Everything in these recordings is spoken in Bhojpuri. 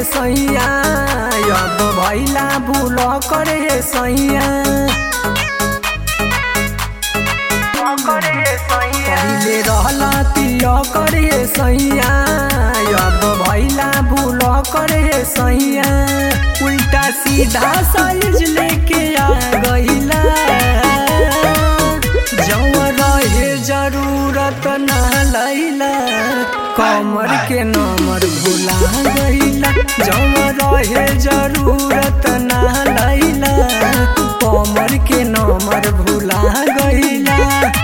सैया अब भैला भूल करे सैया पहिले रहला तिया करे सैया अब भैला भूल करे सैया उल्टा सीधा साइज लेके आ गईला जौं रहे जरूरत ना लैला कमर के नंबर भुला गईला जौं रहे जरूरत ना लैला कमर के नंबर भुला गईला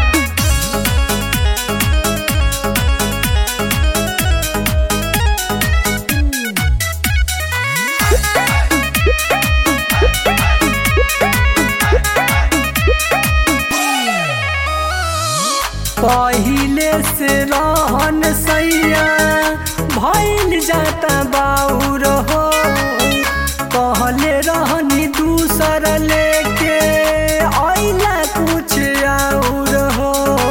पहिले से रहन सैया भइल जाता बाउर हो कहले रहनी दूसर लेके अइला कुछ और हो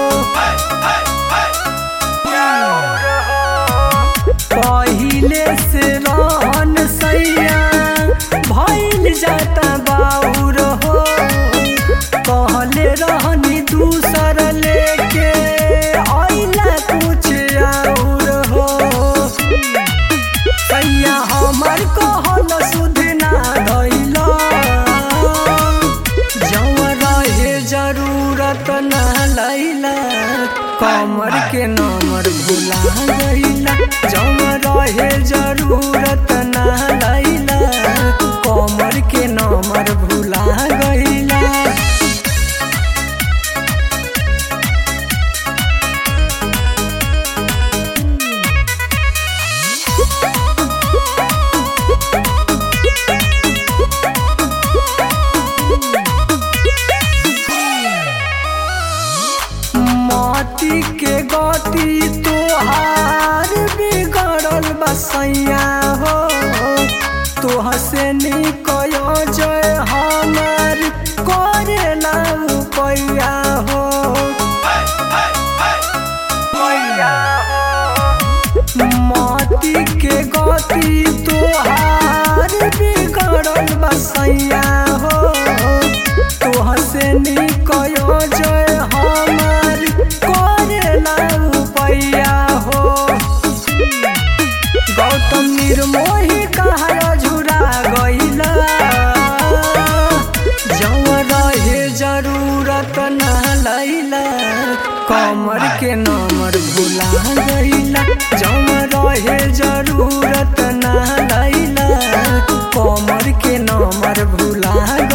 पहिले से रहन सैया भइल जाता बाउर हो कहले रहनी दूसर लेके अइला कुछ और हो सैया हमर कहल सुध ना धैला जौं रहे जरूरत ना लैला कमर के नंबर भुला गईला जौं रहे जरूरत ना लैला कमर के नंबर भुला गईला माटी के गति तोहार बिगड़ल बसैया हो तोह से निकयो जय हमर करेला पैया हो माटी के गति तोहार बिगड़ल बसैया हो तोह से निकयो जय हमर करेला पैया हो गौतम निर्मोही कहा झुरा गईला जौं रहे जरूरत ना लैला कमर के नंबर भुला गईला जौं रहे जरूरत ना लैला कमर के नंबर भुला